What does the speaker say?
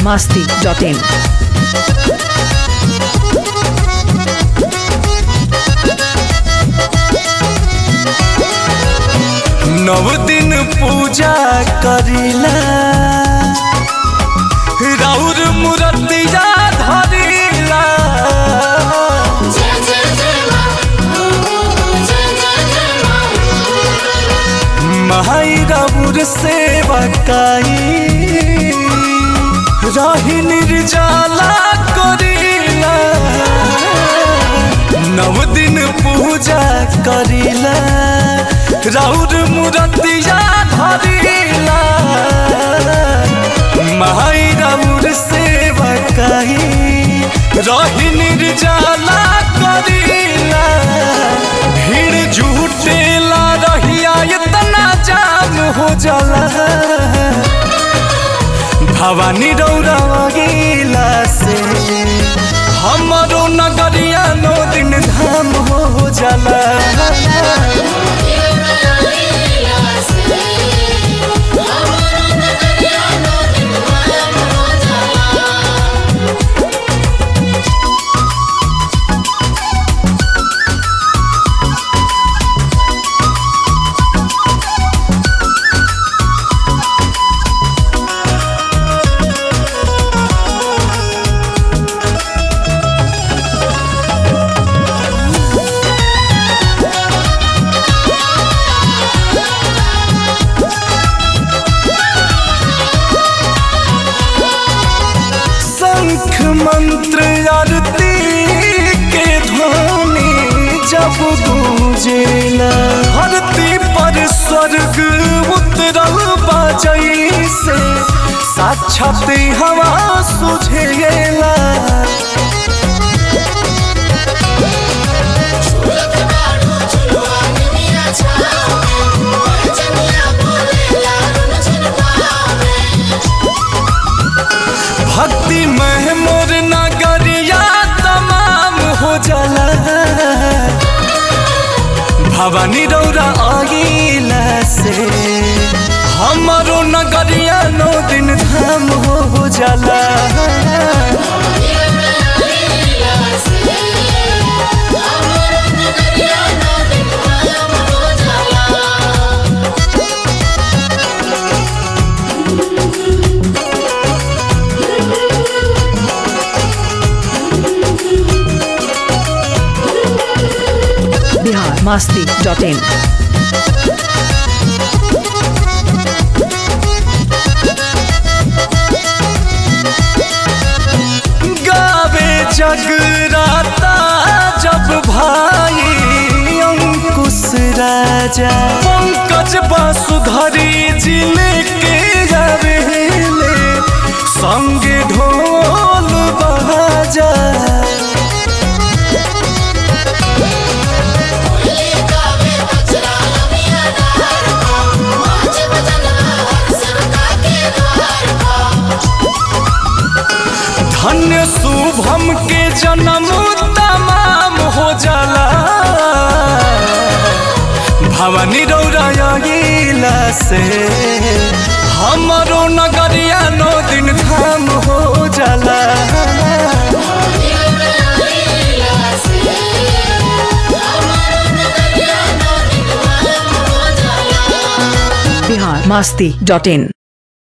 biharmasti.in नव दिन पूजा करिला राउर मूर्तिया धरिला माई राउर सेवा काई रही निर्जला करिला नव दिन पूजा करिला राउर मूर्तिया धरिला माई राउर सेवा काई रही निर्जला करिला भीड़ झूठेला रहिया इतना जाम हो जाला भवानी रौरा गेला से हमारो नगरिया नो दिन धाम हो जाला शंख मंत्र आरती के ध्वनि जब गूंजेला धरती पर स्वर्ग उतरल बाजई से साक्षात हवा सुझेला भक्ति में मोर नगरिया तमाम हो जाला भवानी रौरा आगिला से हमारो नगरिया नौ दिन धाम हो जाला biharmasti.in गावे जगराता जब भाई अंकुश राजा पंकज बासुधरी जिले के गावेले संगे ढोल बाजा धन्य शुभम के जन्म तमाम हो जाला भवानी रौरा गेला से हमारो नगरिया नौ दिन धाम हो जाला biharmasti.in